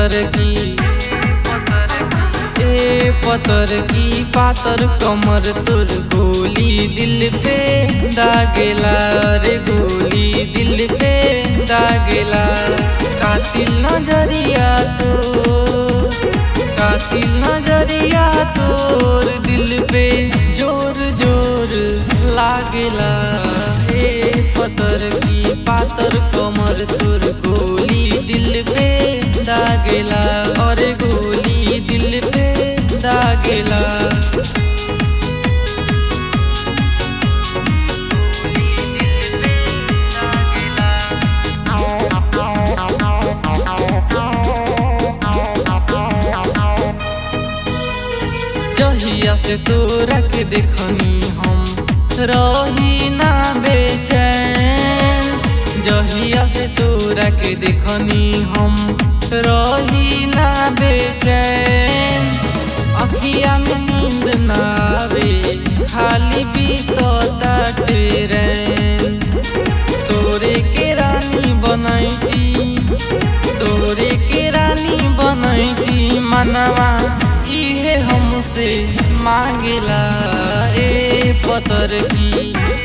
पतर की ए पतर की पातर कमर तुर गोली दिल पे दागेला रे गोली दिल पे दागेला कातिल नजरिया तो कातिल नजरिया तोर दिल पे जोर जोर लागेला हे पतर की पातर कमर तुर गोली दिल पे दागेला और गोली दिल पे दागेला जहिया से तोरा के देखनी हम रही ना बेचैन जहिया से तोरा के देखनी हम रही ना बेचैन अखिया में नींद ना आवे खाली बीतता ट्रेन तोरे के रानी बनैती तोरे के रानी बनैती मनवा इहे हमसे मांगेला ए पतर की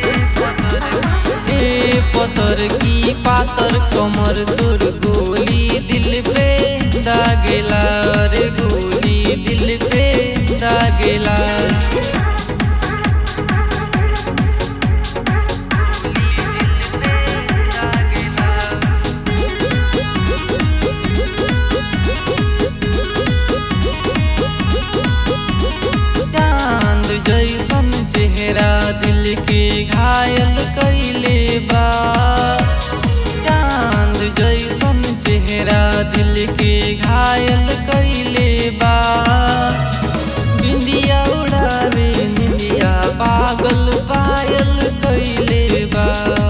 ए पतर की पातर कमर तोर गोली दिल पे दागेला रे गोली दिल पे दागेला चांद जैसन चेहरा दिल के घायल कैले बा चांद जैसन चेहरा दिल के घायल कैले बा बिंदिया उड़ावे निंदिया पागल पायल कैले बा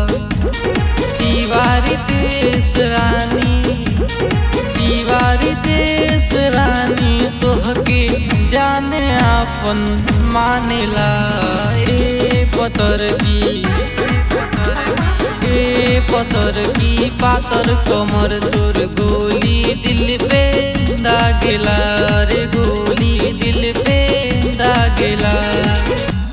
शिवारी देश रानी शिवारी देश रानी तोहके जाने आपन मानेला ए पतर की ए पतर की पातर कमर तोर गोली दिल पे दागेला रे गोली दिल पे दागेला